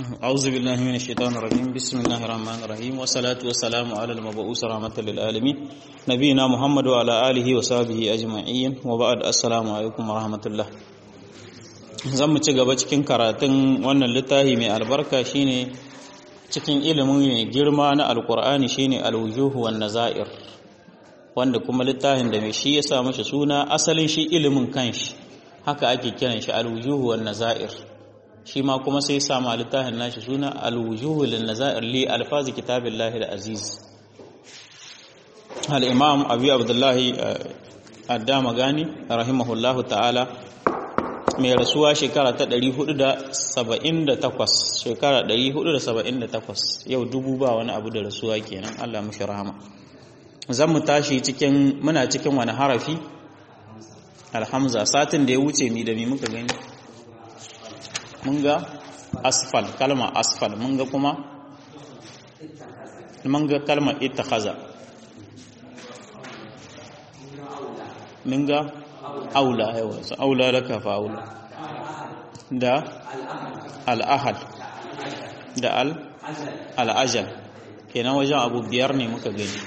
أعوذ بالله من الشيطان الرجيم بسم الله الرحمن الرحيم والصلاة والسلام على المبعوث رحمة للعالمين نبينا محمد وعلى آله وصحبه أجمعين وبعد السلام عليكم ورحمة الله zan mu ci gaba cikin karatun wannan littafi mai albarka shine cikin ilimin mai girma na alkur'ani shine alwujuhu wan nazair wanda kuma littafin da mai shi ya sa mashi suna asalin shi ilimin kanshi haka ake kiran shi alwujuhu wan nazair shi ma kuma sai sa ma littafin nashi suna alwujuhu lin nazair li alfazi kitabillahi al-aziz al-imam abi abdullahi addama gani rahimahullahu ta'ala mai rasuwa shekara ta 478 shekara 478 yau dubu ba wani abu da rasuwa kenan Allah mushi rahama zan mu tashi cikin muna cikin wani harafi alhamza satin da ya wuce mi da mi muka gani mun ga asfal kalma asfal mun ga kuma mun ga kalma ittakhaza mun ga aula yawa aula laka fa aula da al-ahad da al-ajal kenan wajen abu biyar ne muka gani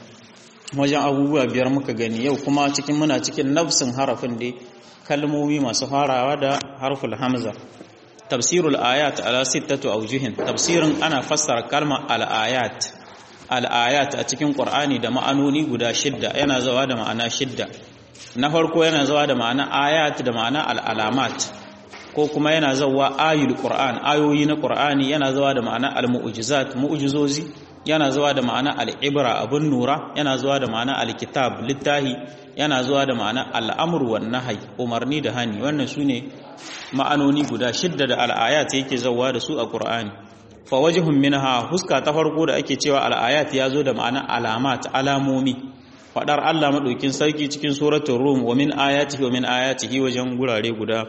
wajen abubuwa biyar muka gani yau kuma cikin muna cikin nafsin harafin dai kalmomi masu farawa da harful hamza tafsirul ayat ala sittatu awjuhin tafsirin ana fassara kalmar al-ayat al-ayat a cikin qur'ani da ma'anoni guda shidda yana zawa da ma'ana shidda na farko yana zawa da ma'ana ayat da ma'ana al-alamat ko kuma yana zawa ayul qur'an ayoyi na qur'ani yana zawa da ma'ana al-mu'jizat mu'jizozi yana zuwa da ma'ana al'ibra abun nura yana zuwa da ma'ana alkitab littahi yana zuwa da ma'ana al'amur wan nahyi umarni da hani wannan sune ma'anoni guda shidda da al'ayat yake zawa da su a Qur'ani fa wajhun minha huska ta farko da ake cewa al'ayat ya zo da ma'ana alamat alamomi fadar Allah madaukin sarki cikin suratul rum wa min ayatihi wa min ayatihi wajen gurare guda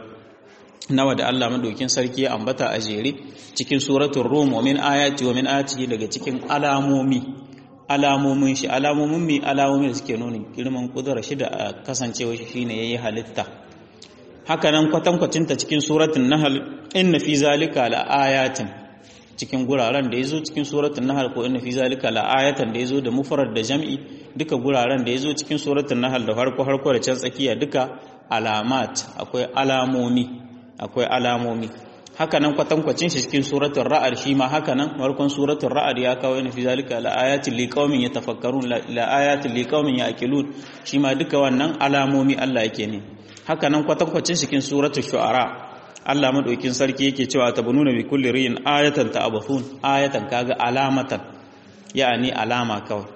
nawa da Allah madaukin sarki ya ambata a jere cikin suratul rum wa min ayati wa min ayatihi daga cikin alamomi alamomin shi alamomin mi alamomin da suke nuna girman kudura shi da kasancewa shi shine yayi halitta haka nan kwatankwacin ta cikin suratul nahl inna fi zalika la ayatin cikin guraren da yazo cikin suratul nahl ko inna fi zalika la ayatan da yazo da mufrad da jam'i duka guraren da yazo cikin suratul nahl da farko farko da can tsakiya duka alamat akwai alamomi akwai alamomi hakanan kwatankwacin shi cikin suratul ra'd shi ma hakanan farkon suratul ra'd ya kawo ina fi zalika la ayatin liqaumin yatafakkarun la ayatin liqaumin ya'qilun shi ma duka wannan alamomi Allah yake ne hakanan kwatankwacin cikin suratul shu'ara Allah madaukin sarki yake cewa tabununa bi kulli ri'in ayatan ta'abathun ayatan kaga alamatan yani alama kawai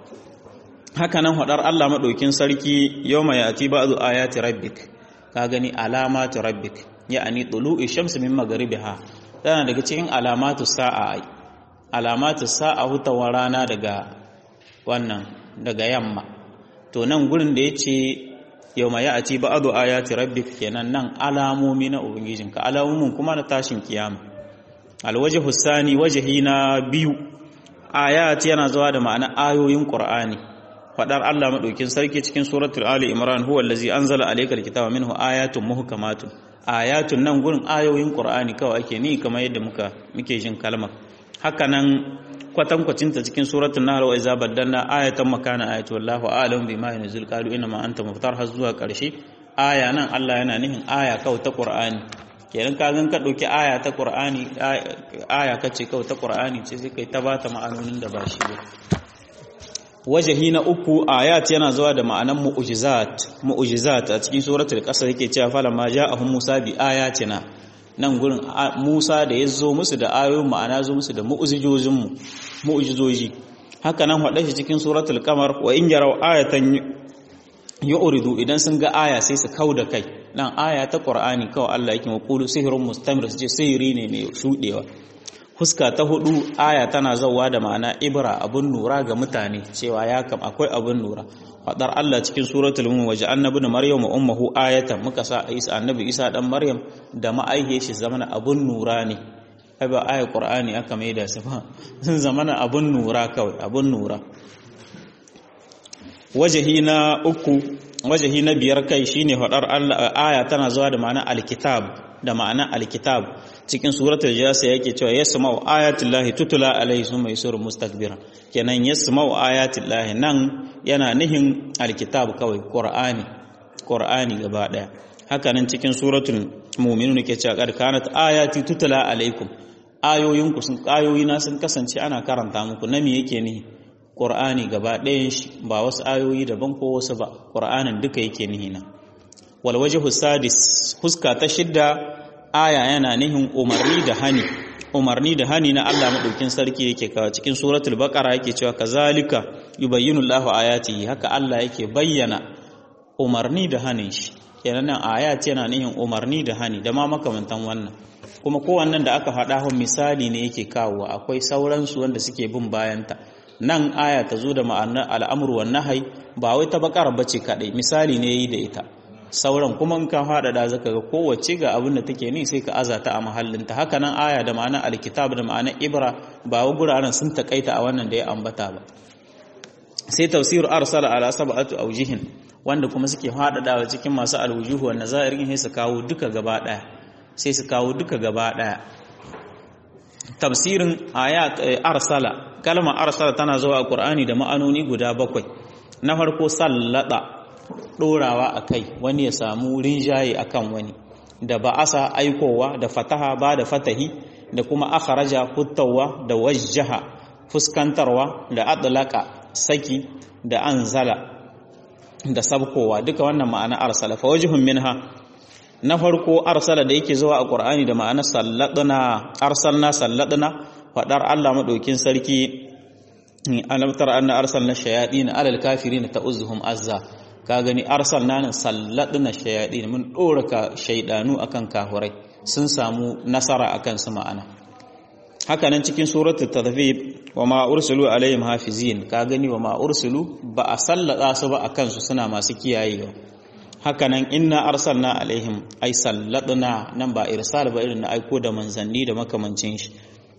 hakanan hadar Allah madaukin sarki yawma yati ba'du ayati rabbik ka gani alamatu rabbik ya'ani tulu'i shamsi min magharibiha tana daga cikin alamatu sa'a ai alamatu sa'a hutawar rana daga wannan daga yamma to nan gurin da yace yawma ya'ti ba'du ayati rabbik kenan nan alamomi na ubangijinka alamomin kuma na tashin kiyama alwajhu sani wajhi na biyu ayat yana zuwa da ma'ana ayoyin qur'ani fadar Allah madaukin sarki cikin suratul ali imran huwa allazi anzala alaykal kitaba minhu ayatun muhkamatun ayatun nan gurin ayoyin qur'ani kawai ake ni kamar yadda muka muke jin kalmar haka nan kwatankwacin ta cikin suratul nahl wa iza badalna ayatan makana ayatu wallahu a'lam bima yunzil qalu inna ma anta muftar har zuwa karshe aya nan Allah yana nihin aya kawai ta qur'ani kenan ka gan ka dauki aya ta qur'ani aya kace kawai ta qur'ani ce sai kai ta bata ma'anonin da ba shi ba wajahi na uku ayat yana zuwa da ma'anan mu'jizat mu'jizat a cikin suratul qasas yake cewa fala ma ja'ahum musa bi ayatina nan gurin musa da ya zo musu da ayoyin ma'ana zo musu da mu'jizojin mu mu'jizoji haka nan hada shi cikin suratul qamar wa in yaraw ayatan yu'ridu idan sun ga aya sai su kauda kai nan aya ta qur'ani kawai Allah yake maqulu sihrun mustamir su ce sihiri ne mai shudewa fuska ta hudu aya tana zauwa da ma'ana ibra abun nura ga mutane cewa ya kam akwai abun nura fadar Allah cikin suratul mu'min waje annabi da maryam ummuhu ayatan muka sa isa annabi isa dan maryam da ma'aihe shi zamana abun nura ne ai ba ayar qur'ani aka maida su ba sun zamana abun nura kawai abun nura wajahi na uku wajahi na biyar kai shine fadar Allah aya tana zuwa da ma'ana alkitab da ma'ana alkitab cikin suratul jasiya yake cewa yasma'u ayatullahi tutula alaihi summa yusuru mustakbiran kenan yasma'u ayatullahi nan yana nihin alkitab kawai qur'ani qur'ani gaba daya haka nan cikin suratul mu'minun yake cewa qad kanat ayati tutula alaikum ayoyinku sun ayoyina sun kasance ana karanta muku na me yake nihi qur'ani gaba ɗayan shi ba wasu ayoyi daban ko wasu ba qur'anin duka yake nihi na wal wajhu sadis huska ta shidda aya yana nihin umarni da hani umarni da hani na Allah madaukin sarki yake kawo cikin suratul baqara yake cewa kazalika yubayyinu Allahu ayatihi haka Allah yake bayyana umarni da hanin shi kenan nan ayat yana nihin umarni da hani da ma makamantan wannan kuma kowannen da aka faɗa hun misali ne yake kawo akwai sauransu wanda suke bin bayanta nan aya ta zo da ma'anar al'amur wa nahai ba wai ta bakar bace kadai misali ne yi da ita sauran kuma in ka faɗaɗa zaka ga kowace ga abin da take ni sai ka azata a mahallinta haka nan aya da ma'anar alkitab da ma'anar ibra ba wa guraren sun takaita a wannan da ya ambata ba sai tafsir arsala ala sab'atu awjihin wanda kuma suke faɗaɗawa cikin masu alwujuhu wa nazairin sai su kawo duka gaba ɗaya sai su kawo duka gaba ɗaya tafsirin ayat arsala kalmar arsala tana zuwa a qur'ani da ma'anoni guda bakwai na farko sallada ɗorawa a kai wani ya samu rinjaye a kan wani da ba'asa aikowa da fataha ba da fatahi da kuma akharaja huttawa da wajjaha fuskantarwa da adlaka saki da anzala da sabkowa duka wannan ma'ana arsala fa wajhun minha na farko arsala da yake zuwa a qur'ani da ma'ana salladna arsalna salladna fadar Allah madaukin sarki alam tara anna arsalna shayatin alal kafirin ta'uzuhum azza ka gani arsalna nan salladna shayatin mun dora ka shaydanu akan kafirai sun samu nasara akan su ma'ana haka nan cikin suratul tadhib wa ma ursilu alaihim hafizin ka gani wa ma ursilu ba a sallada su ba akan su suna masu kiyayewa haka nan inna arsalna alaihim ai salladna nan ba irsal ba irin na aiko da manzanni da makamancin shi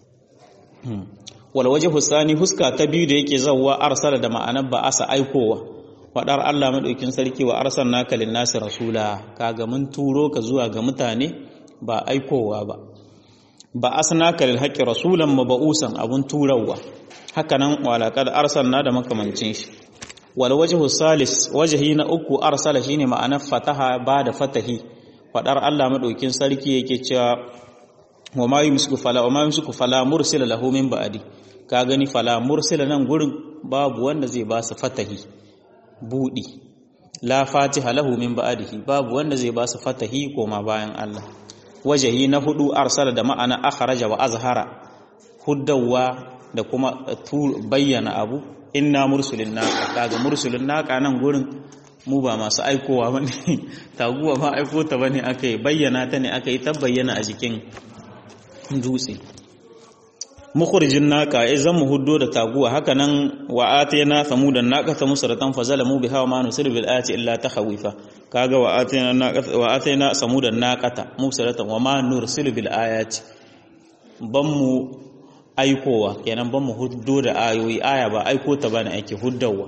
wal wajhu sani huska ta biyu da yake zawwa arsala da ma'anar ba asa aikowa fadar Allah madaukin sarki wa arsalnaka lin-nasi rasula kaga mun turo ka zuwa ga mutane ba aikowa ba ba asnaka lil haqqi rasulan mab'usan abun turawa hakanan walaqad arsalna da makamancin shi wal wajhu salis wajhi na uku arsala shine ma'anar fataha ba da fatahi fadar Allah madaukin sarki yake cewa wa ma yumsiku fala wa ma yumsiku fala mursila lahu min ba'di ka gani fala mursila nan gurin babu wanda zai ba su fatahi budi la fatiha lahu min ba'dihi babu wanda zai ba su fatahi koma bayan Allah wajahi na hudu arsala da ma'ana akhraja wa azhara huddawa da kuma bayyana abu inna mursulin naka kaga mursulin naka nan gurin mu ba masu aikowa bane taguwa ba aiko ta bane akai bayyana ta ne akai ta bayyana a jikin dutse mukhrijin naka ai zan mu huddo da taguwa haka nan wa atayna samudan naqata musratan fazalamu biha wa ma nusir bil ayati illa takhawifa kaga wa atayna naqata wa atayna samudan naqata musratan wa ma nursil bil ayati ban mu aikowa kenan ban mu huddo da ayoyi aya ba aiko ta bane ake huddawa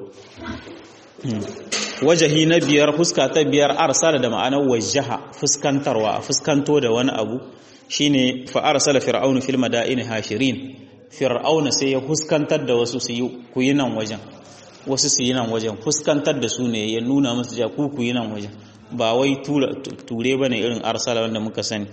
wajahi na biyar fuska ta biyar arsala da ma'anar wajaha fuskantarwa fuskanto da wani abu shine fa arsala fir'aunu fil madaini hashirin fir'auna sai ya fuskantar da wasu su yi ku yi nan wajen wasu su yi nan wajen fuskantar da su ne ya nuna musu ja ku ku yi nan wajen ba wai ture bane irin arsala wanda muka sani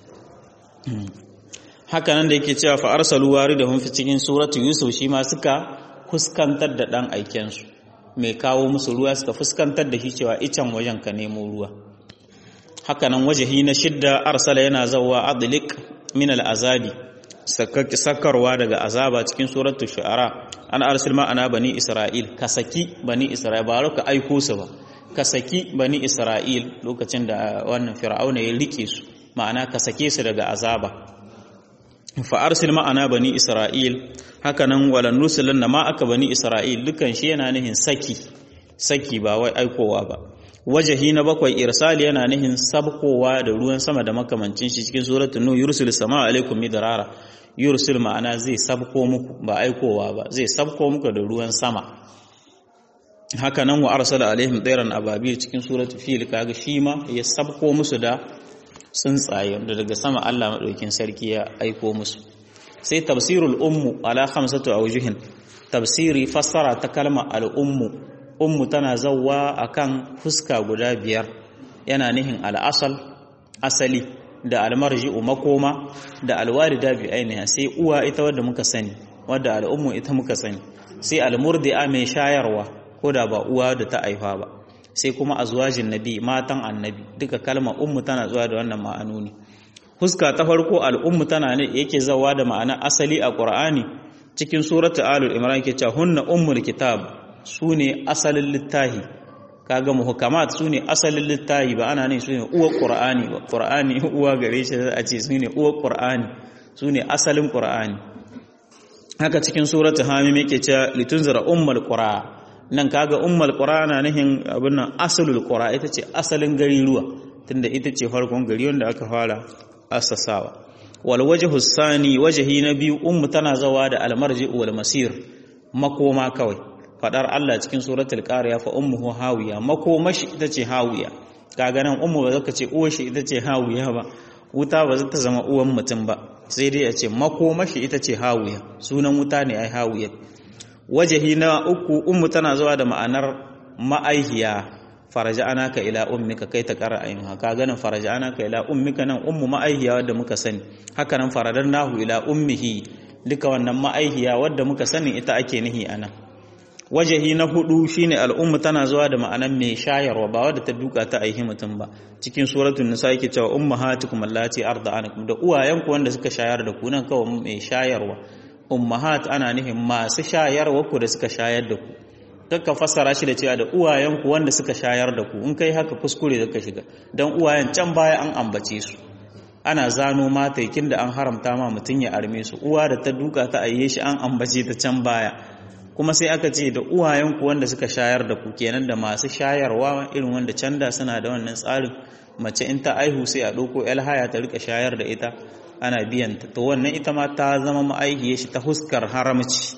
haka nan da yake cewa fa arsalu waridahum fi cikin suratu yusuf shi ma suka fuskantar da dan aiken su mai kawo musu ruwa suka fuskantar da shi cewa icen wajen ka nemo ruwa haka nan wajahi na shidda arsala yana zawa adlik min al'azabi sakarwa daga azaba cikin suratul shu'ara an arsil ma'ana bani isra'il ka saki bani isra'il ba ka aiko su ba ka saki bani isra'il lokacin da wannan fir'auna ya rike su ma'ana ka sake su daga azaba fa arsil ma'ana bani isra'il haka nan walan nusilanna ma aka bani isra'il dukan shi yana nihin saki saki ba wai aikowa ba wajahi na bakwai irsali yana nihin sabkowa da ruwan sama da makamancin shi cikin suratul nur yursil sama alaikum midrara yursil ma'ana zai sabko muku ba aikowa ba zai sabko muku da ruwan sama haka nan wa arsala alaihim tsairan ababil cikin suratul fil kaga shi ma ya sabko musu da tsuntsaye wanda daga sama Allah madaukin sarki ya aiko musu sai tafsirul ummu ala khamsatu awjuhin tafsiri fassara ta kalma al ummu ummu tana zawwa akan fuska guda biyar yana nihin al asal asali da al marji'u makoma da al walida bi ainiha sai uwa ita wadda muka sani wadda al ummu ita muka sani sai al murdi'a mai shayarwa ko da ba uwa da ta aifa ba sai kuma azwajin nabi matan annabi duka kalma ummu tana zuwa da wannan ma'anoni huska ta farko al'ummu tana ne yake zawa da ma'ana asali a qur'ani cikin suratu alul imran yake cewa hunna ummul kitab sune asalin littahi kaga muhkamat sune asalin littahi ba ana ne sune uwar qur'ani ba qur'ani uwa gare shi a ce sune uwar qur'ani sune asalin qur'ani haka cikin suratu hamim yake cewa litunzira ummul qura nan kaga ummul qura na nihin abin nan asalul qura ita ce asalin gari ruwa tunda ita ce farkon gari wanda aka fara asasawa wal wajhu sani wajhi na biyu ummu tana zawa da almarji wal masir makoma kawai fadar Allah cikin suratul qariya fa ummuhu hawiya makomashi ita ce hawiya kaga nan ummu ba zaka ce uwar shi ita ce hawiya ba wuta ba za ta zama uwan mutum ba sai dai a ce makomashi ita ce hawiya sunan wuta ne ai hawiya wajahi na uku ummu tana zuwa da ma'anar ma'aihiya faraja'anaka ila ummika kai ta qara ayyuha ka ganin faraja'anaka ila ummika nan ummu ma'aihiya wadda muka sani haka nan faradannahu ila ummihi duka wannan ma'aihiya wadda muka sani ita ake nihi anan wajahi na hudu shine al'ummu tana zuwa da ma'anar mai shayarwa ba wadda ta duka ta aihi mutum ba cikin suratul nisa yake cewa ummahatukum allati arda'anakum da uwayenku wanda suka shayar da ku nan kawai mai shayarwa ummahat ana nihin masu shayarwa ku da suka shayar da ku kakka fassara shi da cewa da uwayenku wanda suka shayar da ku in kai haka kuskure da ka shiga don uwayen can baya an ambace su ana zano mataikin da an haramta ma mutum ya arme su uwa da ta duka ta ayye shi an ambace ta can baya kuma sai aka ce da uwayenku wanda suka shayar da ku kenan da masu shayarwa irin wanda can da suna da wannan tsarin mace in ta aihu sai a ɗauko haya ta rika shayar da ita ana biyan ta to wannan ita ma ta zama ma'aihiyar shi ta huskar haramci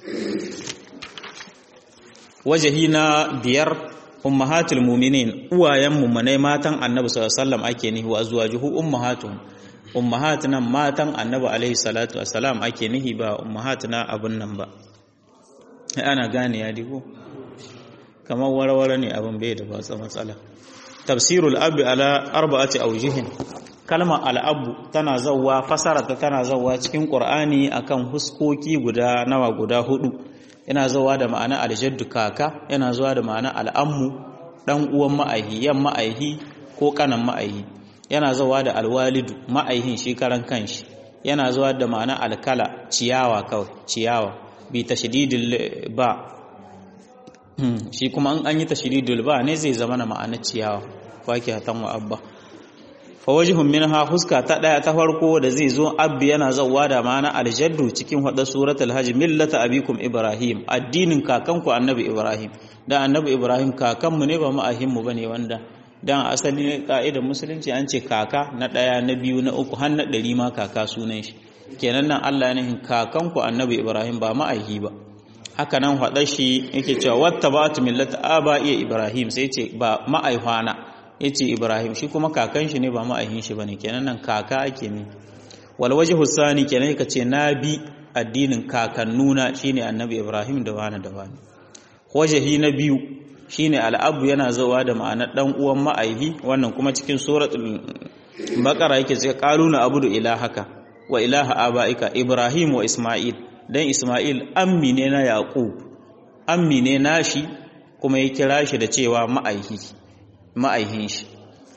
wajahi na biyar ummahatul mu'minin uwayen mummunai matan annabi sallallahu alaihi wasallam ake nihi wa azwajuhu ummahatuhum ummahat nan matan annabi alaihi salatu wassalam ake nihi ba ummahat na abun nan ba ana gane ya digo kamar warware ne abin bai da ba matsala tafsirul abi ala arba'ati awjihin kalmar al'abu tana zawwa fasarata tana zawwa cikin qur'ani akan huskoki guda nawa guda hudu yana zawa da ma'ana aljaddu kaka yana zuwa da ma'ana al'ammu dan uwan ma'aihi yan ma'aihi ko kanan ma'aihi yana zawa da alwalidu ma'aihin shi karan kanshi yana zuwa da ma'ana alkala ciyawa kawai ciyawa bi tashdidil ba shi kuma an yi tashdidul ba ne zai zama na ma'ana ciyawa fakihatan wa abba fawajihun minha huska ta daya ta farko da zai zo abbi yana zawwa da ma'ana aljaddu cikin hada suratul hajj millata abikum ibrahim addinin kakanku annabi ibrahim da annabi ibrahim kakanmu ne ba ma'ahin mu bane wanda dan asali ne ka'idar musulunci an ce kaka na daya na biyu na uku har na dari ma kaka sunan shi kenan nan Allah ne kakanku annabi ibrahim ba ma'ahi ba haka nan hada shi yake cewa wattaba'tu millata aba iya ibrahim sai ce ba ma'aihwana ya ce ibrahim shi kuma kakan shi ne ba ma'ahin shi ba ne kenan nan kaka ake ne walwaje hussani kenan ka ce na bi addinin kakannuna shine annabi ibrahim da wani da wani wajahi na biyu shine al'abu yana zawa da ma'anar dan uwan ma'aihi wannan kuma cikin suratul baqara yake ce qaluna abudu ilahaka wa ilaha abaika ibrahim wa isma'il dan isma'il ammi ne na yaqub ammi ne nashi kuma ya kira shi da cewa ma'aihi ma'aihin shi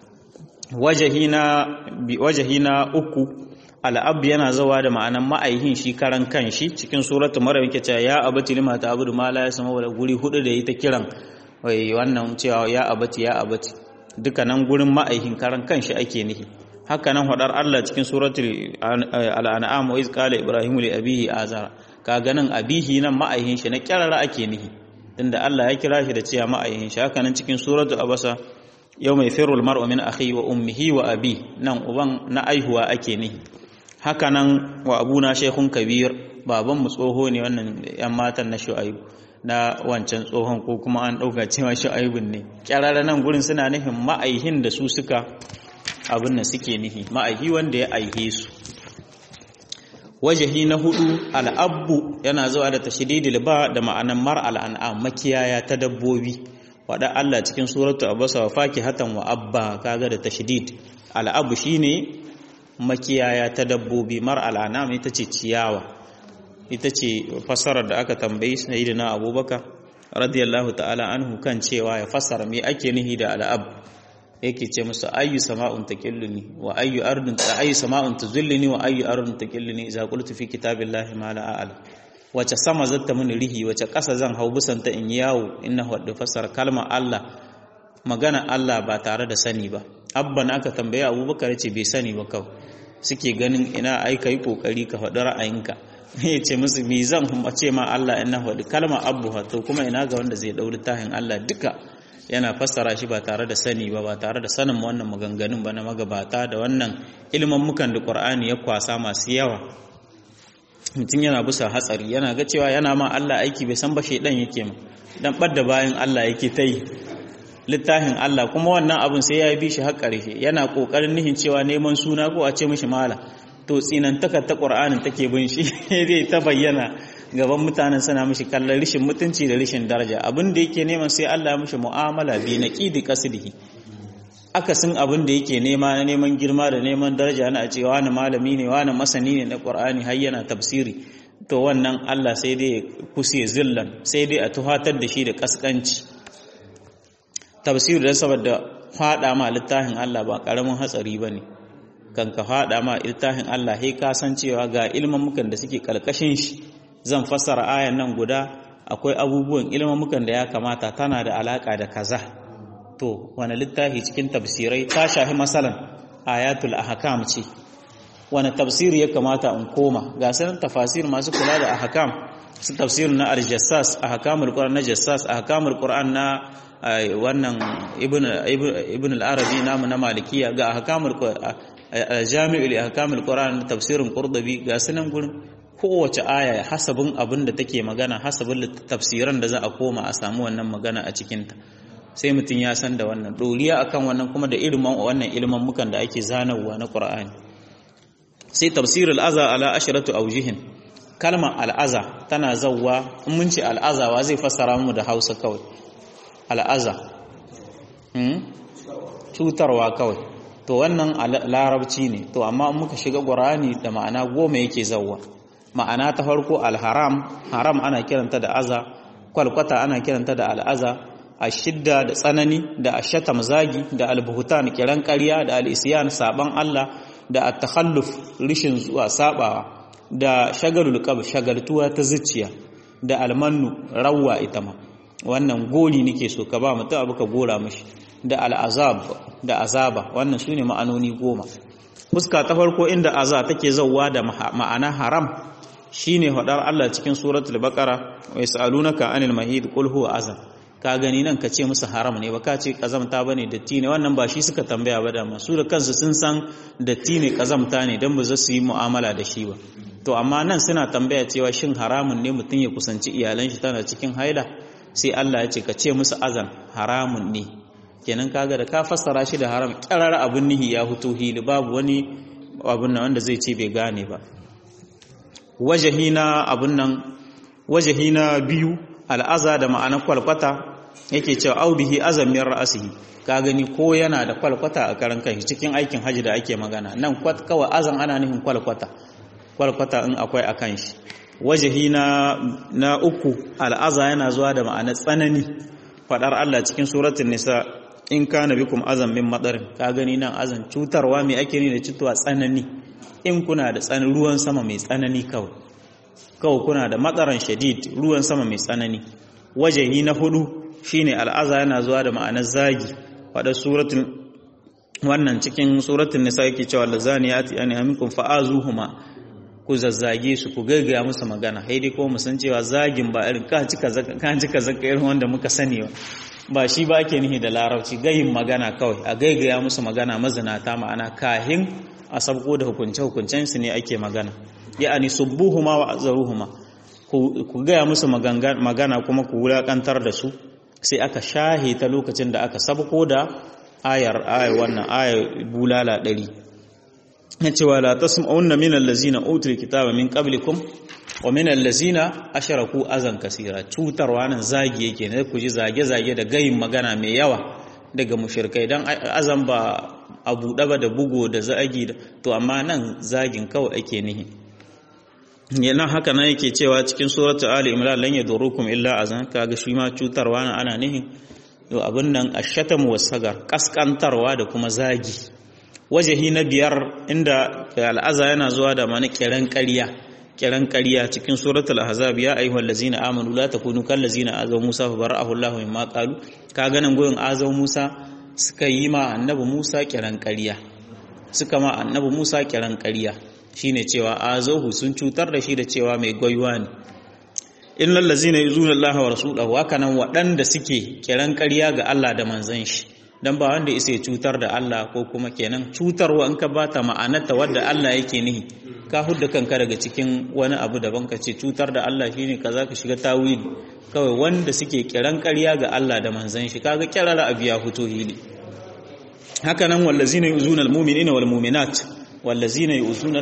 wajahi na uku al'ab yana zawa da ma'anan ma'aihin shi karan kanshi cikin suratu maryam yake cewa ya abati lima ta'budu ma la yasma wala guri hudu da yi ta kiran wai wannan cewa ya abati ya abati dukkanan gurin ma'aihin karan kanshi ake nihi haka nan hadar Allah cikin suratul al'an'am wa iz qala ibrahimu li abihi azara kaga nan abihi nan ma'aihin shi na kirara ake nihi tunda Allah ya kira shi da cewa ma'aihin shi haka nan cikin suratul abasa yau mai firul mar'u min akhi wa ummihi wa abi nan uban na aihuwa ake nihi haka nan wa abuna shaykhun kabir baban mu tsoho ne wannan yan matan na shu'aibu na wancan tsohon ko kuma an dauka cewa shu'aibun ne kyarara nan gurin suna nufin ma'aihin da su suka abin da suke nihi ma'aihi wanda ya aihe su wajahi na hudu al'abbu yana zuwa da tashdidil ba da ma'anan mar al'an'am makiyaya ta dabbobi wada Allah cikin suratu abasa wa fakihatan wa abba kaga da tashdid al'abbu shine makiyaya ta dabbobi mar al'an'am ita ce ciyawa ita ce fassarar da aka tambayi sayyidina abubakar radiyallahu ta'ala anhu kan cewa ya fassara me ake nihi da al'ab yake ce musu ayyu sama'un taqilluni wa ayyu ardun ta ayyu sama'un tuzulluni wa ayyu ardun taqilluni idza qultu fi kitabillahi ma la a'lam wace sama zata mini rihi wace ƙasa zan hau busanta in yawo inna wadda fassara kalmar Allah magana Allah ba tare da sani ba abban aka tambaye abubakar ce bai sani ba kawai suke ganin ina ai kai kokari ka faɗi ra'ayinka ya ce musu mi zan ce ma Allah ina faɗi kalmar abu to kuma ina ga wanda zai ɗauri tahin Allah duka yana fassara shi ba tare da sani ba ba tare da sanin wannan maganganun ba na magabata da wannan ilimin mukan da Qur'ani ya kwasa masu yawa mutum yana bisa hatsari yana ga cewa yana ma Allah aiki bai san ba shaidan yake ma dan badda bayan Allah yake ta yi littafin Allah kuma wannan abun sai ya bi shi har ƙarshe yana kokarin nihin cewa neman suna ko a ce mishi mala to tsinantakar ta Qur'anin take bin shi zai ta bayyana gaban mutanen suna mishi kallon rishin mutunci da rishin daraja abin da yake neman sai Allah ya mishi mu'amala bi naqidi qasdihi akasin abin da yake nema na neman girma da neman daraja na a cewa wani malami ne wani masani ne na Qur'ani har yana tafsiri to wannan Allah sai dai kusiye zillan sai dai a tuhatar da shi da kaskanci tafsiri da saboda fada ma littafin Allah ba karamin hatsari bane kan ka fada ma littafin Allah sai ka san cewa ga ilmin mukan da suke kalkashin shi zan fassara ayan nan guda akwai abubuwan ilmin da ya kamata tana da alaka da kaza to wani littafi cikin tafsirai ta shafi masalan ayatul ahkam ce wani tafsiri ya kamata in koma ga sanin tafasir masu kula da ahkam su tafsir na al-jassas ahkamul qur'an na jassas ahkamul qur'an na wannan ibn ibn al-arabi namu na malikiya ga ahkamul jami'ul ahkamul qur'an tafsirin qurtubi ga sanin gurin kowace aya hasabin abin da take magana hasabin tafsiran da za a koma a samu wannan magana a cikinta sai mutum ya san da wannan doriya akan wannan kuma da ilimin wannan ilimin mukan da ake zanarwa na Qur'ani sai tafsir al-aza ala asharatu awjihin kalmar al-aza tana zawwa in mun ce al-aza wa zai fassara mu da Hausa kawai al-aza hmm cutarwa kawai to wannan larabci ne to amma in muka shiga Qur'ani da ma'ana goma yake zawwa ma'ana ta farko al-haram haram ana kiranta da aza kwalkwata ana kiranta da al-aza ashidda da tsanani da ashatam zagi da albuhutan kiran ƙarya da al'isiyan saban Allah da at-takhalluf rishin zuwa sabawa da shagalul qab shagaltuwa ta zuciya da almannu rawwa ita ma wannan gori nake so ka ba mutum abu ka gora mishi da al'azab da azaba wannan sune ma'anoni goma fuska ta farko inda aza take zawwa da ma'ana haram shine hadar Allah cikin suratul baqara wa yasalunaka anil mahid qul huwa azab ka gani nan ka ce musu haram ne ba ka ce kazamta bane datti ne wannan ba shi suka tambaya ba da masu da kansu sun san datti ne kazamta ne dan ba za su yi mu'amala da shi ba to amma nan suna tambaya cewa shin haramun ne mutum ya kusanci iyalan shi tana cikin haila sai Allah ya ce ka ce musu azan haramun ne kenan kaga da ka fassara shi da haram kirar abun nihi ya huto hili babu wani abun nan wanda zai ce bai gane ba wajahina abun nan wajahina biyu al'aza da ma'anar kwalkwata yake cewa au bihi azamiyar ra'asihi ka gani ko yana da kwalkwata a karan kai cikin aikin haji da ake magana nan kawai azan ana nufin kwalkwata kwalkwata in akwai a kan shi wajahi na na uku al'aza yana zuwa da ma'anar tsanani fadar Allah cikin suratul nisa in kana bikum azam min madarin ka gani nan azan cutarwa mai ake ni da cutuwa tsanani in kuna da tsanin ruwan sama mai tsanani kawai kawai kuna da matsaran shadid ruwan sama mai tsanani wajahi na hudu shine al'aza yana zuwa da ma'anar zagi wadda suratun wannan cikin suratun nisa yake cewa lazaniyati an aminkum fa'azuhuma ku zazzage su ku gaggaya musu magana haidai ko mu san cewa zagin ba irin ka cika zaka ka cika zaka irin wanda muka sani ba ba shi ba ake nihi da larabci gayin magana kawai a gaggaya musu magana mazinata ma'ana kahin a sabko da hukunce hukuncen su ne ake magana ya'ani subbuhuma wa azaruhuma ku gaya musu magana kuma ku wulakantar da su sai aka shahe ta lokacin da aka sabko da ayar ayar wannan ayar bulala ɗari ya cewa la tasma'unna min allazina utul kitaba min qablikum wa min allazina asharaku azan kasira cutarwa nan zagi yake ne ku ji zage zage da gayin magana mai yawa daga mushrikai dan azan ba a buɗe ba da bugo da zagi to amma nan zagin kawai ake nihi yana haka nan yake cewa cikin suratu ali imran lan yadurukum illa azan kaga shi ma cutarwa nan ana nihi to abin nan ashatam wasagar kaskantarwa da kuma zagi wajahi na biyar inda al'aza yana zuwa da mani kiran ƙarya kiran ƙarya cikin suratul ahzab ya ayyuhal ladzina amanu la takunu kal ladzina azaw musa fa bara'ahu allah mimma qalu kaga nan goyin azaw musa suka yi ma annabi musa kiran ƙarya suka ma annabi musa kiran ƙarya shine cewa azahu sun cutar da shi da cewa mai gwaiwa ne innal ladzina yuzuna allaha wa rasulahu haka nan waɗanda suke kiran ƙarya ga Allah da manzon shi dan ba wanda isa cutar da Allah ko kuma kenan cutarwa in ka bata ma'anarta wadda Allah yake nihi ka hudda kanka daga cikin wani abu daban ka ce cutar da Allah shine kaza ka shiga tawili kawai wanda suke kiran ƙarya ga Allah da manzon shi kaga kirara abu ya fito hili haka nan wallazina yuzuna almu'minina wal mu'minat wallazina yuzuna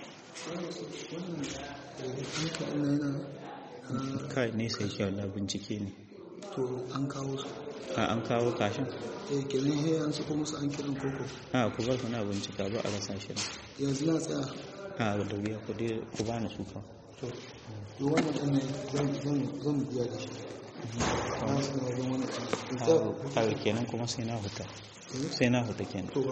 kai ne sai shi Allah bincike ne to an kawo su a an kawo kashin eh kenan he an sako musu an kiran koko a ku bar kuna bincika ba a rasa shi yanzu na tsaya a da wuya ku dai ku bani su fa to to wannan ɗan ne zan zan zan biya da shi ba su da wajen wani ɗan kaga kenan kuma sai na huta sai na huta kenan to ba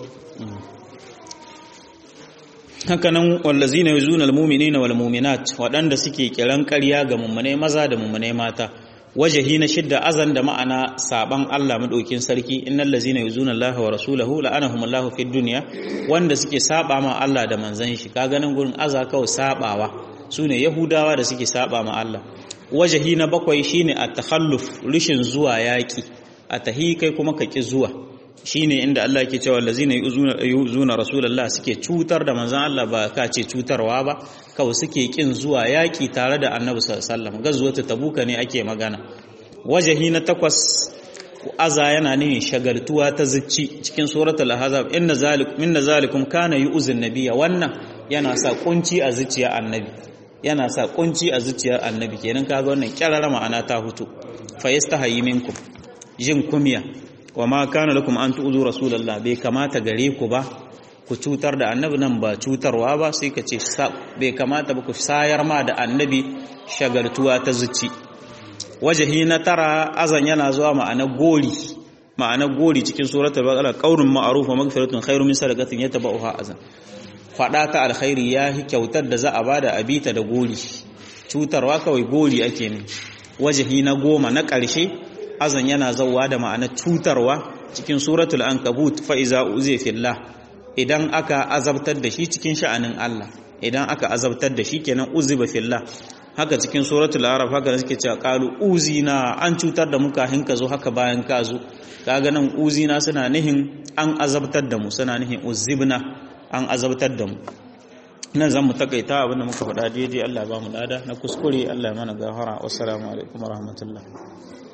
haka nan wallazina yuzuna almu'minina wal mu'minat waɗanda suke kiran ƙarya ga mummune maza da mummune mata wajahi na shidda azan da ma'ana saban Allah madaukin sarki innal ladzina yuzuna Allah wa rasulahu la'anahum Allah fid dunya wanda suke saba ma Allah da manzon shi ka ganin gurin aza kawai sabawa sune yahudawa da suke saba ma Allah wajahi na bakwai shine at-takhalluf rishin zuwa yaki a tahi kai kuma ka ki zuwa shine inda Allah yake cewa allazina yuzuna yuzuna rasulullah suke cutar da manzon Allah ba ka ce cutarwa ba kawai suke kin zuwa yaki tare da annabi sallallahu alaihi wasallam gazuwata tabuka ne ake magana wajahi na takwas aza yana nihin shagaltuwa ta zucci cikin suratul ahzab inna zalikum minna zalikum kana yu'zun nabiyya wannan yana sa kunci a zuciya annabi yana sa kunci a zuciyar annabi kenan kaga wannan kyarara ma'ana ta hutu fa yastahi minkum jin kumya wa ma kana lakum an tu'zu rasulullah bai kamata gare ku ba ku cutar da annabi nan ba cutarwa ba sai ka ce bai kamata ba ku sayar ma da annabi shagaltuwa ta zuci wajahi na tara azan yana zuwa ma'ana gori ma'ana gori cikin suratul baqara qaulun ma'ruf wa maghfiratun khairu min sadaqatin yatba'uha azan fada ta alkhairi ya hi kyautar da za a bada abita da gori cutarwa kawai gori ake ne wajahi na goma na ƙarshe azan yana zauwa da ma'ana cutarwa cikin suratul ankabut fa iza uzi fillah idan aka azabtar da shi cikin sha'anin Allah idan aka azabtar da shi kenan uziba fillah haka cikin suratul araf haka da suke cewa qalu uzina an cutar da muka hinka zo haka bayan ka zo kaga nan uzina suna nihin an azabtar da mu suna nihin uzibna an azabtar da mu nan zan mu takaita abinda muka faɗa daidai Allah ba mu lada na kuskure Allah ya mana gafara wassalamu alaikum warahmatullahi